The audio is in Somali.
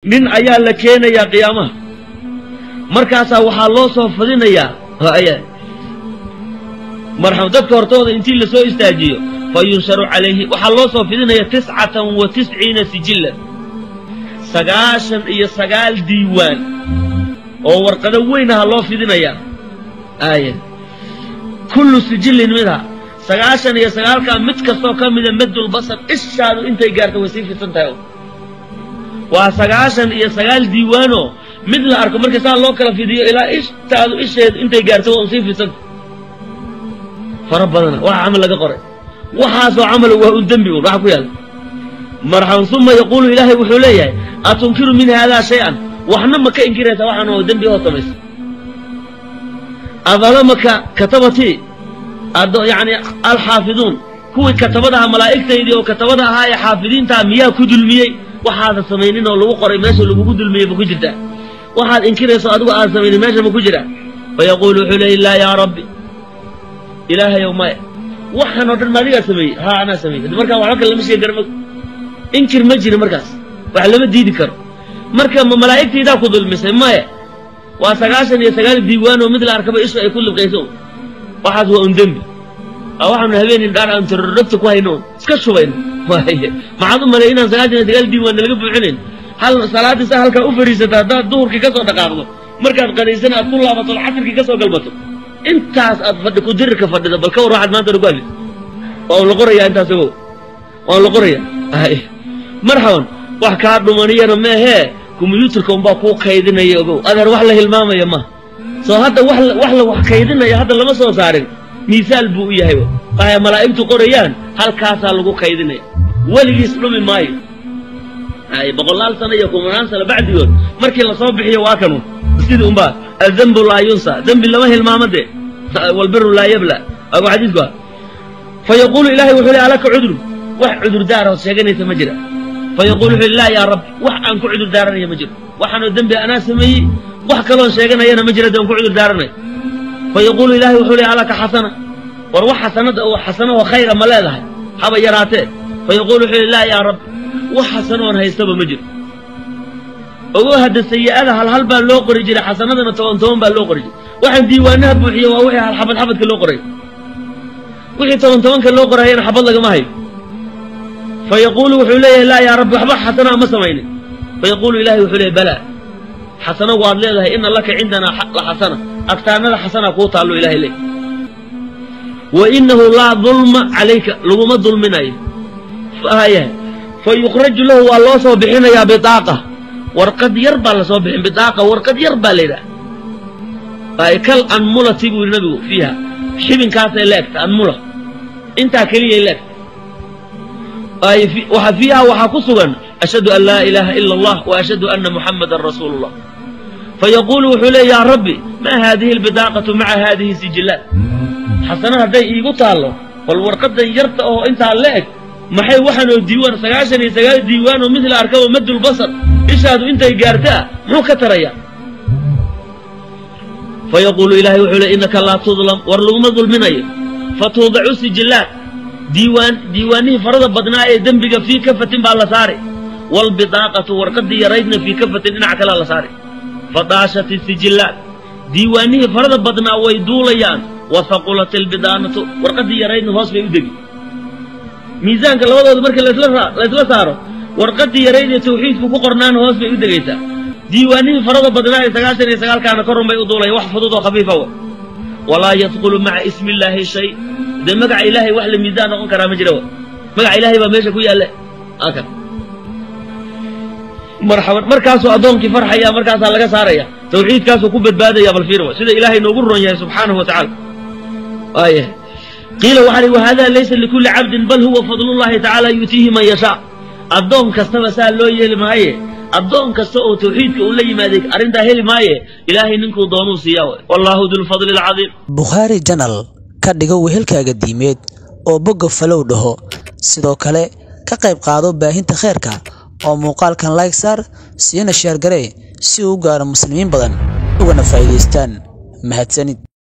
nin ayaa la keenayaa qiyaamaha markaasaa waxaa loo soo fadinayaa marxam dadka hortooda intii la soo istaajiyo fa yunsharu calayhi waxaa loo soo fidinaya tiscatan wa tisciina sijillan sagaashan iyo sagaal diiwaan oo warqado weyn aha loo fidinayaa aaya kullu sijillin midha sagaashan iyo sagaalkaa mid kastoo ka mida maddulbasar ishaadu intay gaarto way sii fidsan tahay waa sagaashan iyo sagaal diiwaanoo mid la arko marka saa loo kala fidiyo ilaa ishtaadu isheedu intay gaarto waa un sii fidsanta fara badana waxa camal laga qoray waxaasoo camal waa un dembi un waxa ku yaalla marxaban uma yaquulu ilaahay wuxuu leeyahay atunkiru min haadaa shay-an waxna ma ka inkiraysaa waxaan oo dembi oo samaysa adalamaka katabatii yani alxaafiduun kuwii katabadaha malaa'igtaydii oo katabada ahaa ee xaafidiintaa miyaa ku dulmiyey waxaadan samaynin oo lagu qoray meesha lagugu dulmiyey ma ku jirtaa waxaad inkirayso adigu aad samaynin meesha ma ku jiraa fayaquulu wuxuu leeyay laa yaa rabbi ilaahayow maya waxaan oo dhan ma adigaa sameeyey haa anaa sameeyey markaa waxba kale lama sheegi karo inkir ma jiri markaas wax lama diidi karo marka ma malaa'igtaydaa ku dulmisay maya waa sagaashan iyo sagaal diiwaan oo mid la arkaba ishu ay ku libqayso waxaas waa un dembi waxaanu habeenin dhaar aan tororogta ku hayno iska shubayno maxaad u malay inaan sagaashan iyo sagaal diiwaan nalaga buuxinayn hal salaadii sa halkaa u fariisata haddaad duhurkii ka soo dhaqaaqdo markaad qadaysan aad ku laabato casirkii ka soo galbato intaas aad fadhi ku dirirka fadhida bal ka war waxaad maanta ku hadlis waa un la qorayaa intaas ogow waa un la qorayaa marxaban wax kaa dhumaniyana meehee kombiyuutarka unbaa kuu kaydinaya ogow adeer wax la hilmaamaya ma soo hadda wax wax la wax kaydinaya hadda lama soo saarin miisaal buu u yahay waxay malaa'igtu qorayaan halkaasaa lagu kaydinaya weligiis dhumi maayo ay boqolaal sano iyo kumanaan sano bacdigood markii lasoo bixiyo waa kanu sidii unbaa adembu laa yunsa dembi lama hilmaamo dee walbiru laa yabla agu xadiisku ah fa yaquulu ilaahay wuxuu le alaka cudru wax cudurdaaraod sheeganaysa ma jira fa yaquulu wuxuu laa yaa rabbi wax aan ku cudur daaranaya ma jiro waxaanoo dembi anaa sameeyey wax kaloon sheeganayana ma jira dee aan ku cudur daaranay fa yaquulu ilaahay wuxuu le alaka xasana war wax xasanada oo xasanaho khayra ma leedahay haba yaraatee fa yaquulu wuxuu le laa yaa rabbi wax xasanoon haystaba ma jiro ogow hadda sayi'ada halhal baa loo qori jiray xasanadana toban toban baa loo qori jiray waxaan diiwaanaha buuxiye waa wixii halxabad xabadka loo qoray wixii toban tobanka loo qorayana xabad lagama hayo fa yaquulu wuxuu leeyahay laa yaa rabbi waxba xasanaa ma samaynin fa yaquulu ilahay wuxuu leeyahy balaa xasano waad leedahay ina laka cindanaa la xasana agtaanada xasanaa kuu taallo ilahay leey wa inahu laa dulma calayka laguma dulminayo haya fa yukraju lahu waa loo soo bixinayaa bitaaqa warqad yar baa lasoo bixin bitaaqa warqad yar baa la yidhaha kal anmulati buu yidhi nabigu fiiha xibinkaasay leegta anmula intaa keliyay leegta waxa fiiha waxaa ku sugan ashhadu an laa ilaaha ila allah wa ashhadu anna muxamadan rasuulu llah fayaquulu wuxuu leey yaa rabbi maa haadihi albidaaqatu maca haadihi sijillaat xasana hadday iigu taallo bal warqadan yarta oo intaa la eg maxay waxaanoo diiwaan sagaashan iyo sagaal diiwaan oo midla arkaba maddulbasar ishaadu intay gaartaa muxuu ka tarayaa fa yaquulu ilaahay wuxuu le innaka laa tudlam war laguma dulminayo fa tuudacu sijillaat diiwaan diiwaanihii farada badnaa ee dembiga fii kafatin baa la saari waalbidaaqatu warqadii yaraydna fii kafatin dhinac kalea la saari fa daashat isijillaat diiwaanihii farada badnaa way duulayaan wa haqulat ilbidaanatu warqadii yaraydna hoos bay u degi miisaanka labadooda marka laysla saaro warqadii yarayd ee tawxiidku ku qornaana hoos bay u degaysaa diiwaanihii farada badnaa ee sagaashan iyo sagaalkaana korun bay u duulaya wax fudud oo khafiifa wa walaa yadkulu maca ismi illaahi shay dee magaca ilaahay wax la miisaan noqon karaa ma jira wa magaca ilaahay baa meesha ku yaalle akan marxaban markaasuu addoonkii farxaya markaasaa laga saaraya tawxiidkaasuu ku badbaadaya bal fiirwa sida ilaahay noogu ron yahay subxaanahu wa tacala waaya qiila waxaa wahada laysa likulli cabdin bal huwa fadlullahi tacaala yuutiihi man yashaa addoon kastaba saa loo yeeli maaye addoon kasta oo tawxiidka uu la yimaaday arrintaa heli maaye ilaahay ninkuu doonuu siiyaa wallaahu dulfadli alcadiim bukhaari janal ka dhigo wehelkaaga diimeed oo bogga falow dhaho sidoo kale ka qayb qaado baahinta khayrka oo muuqaalkan layg saar siina sheergaree si uu u gaaro muslimiin badan ugana faa'iidaystaan mahadsanid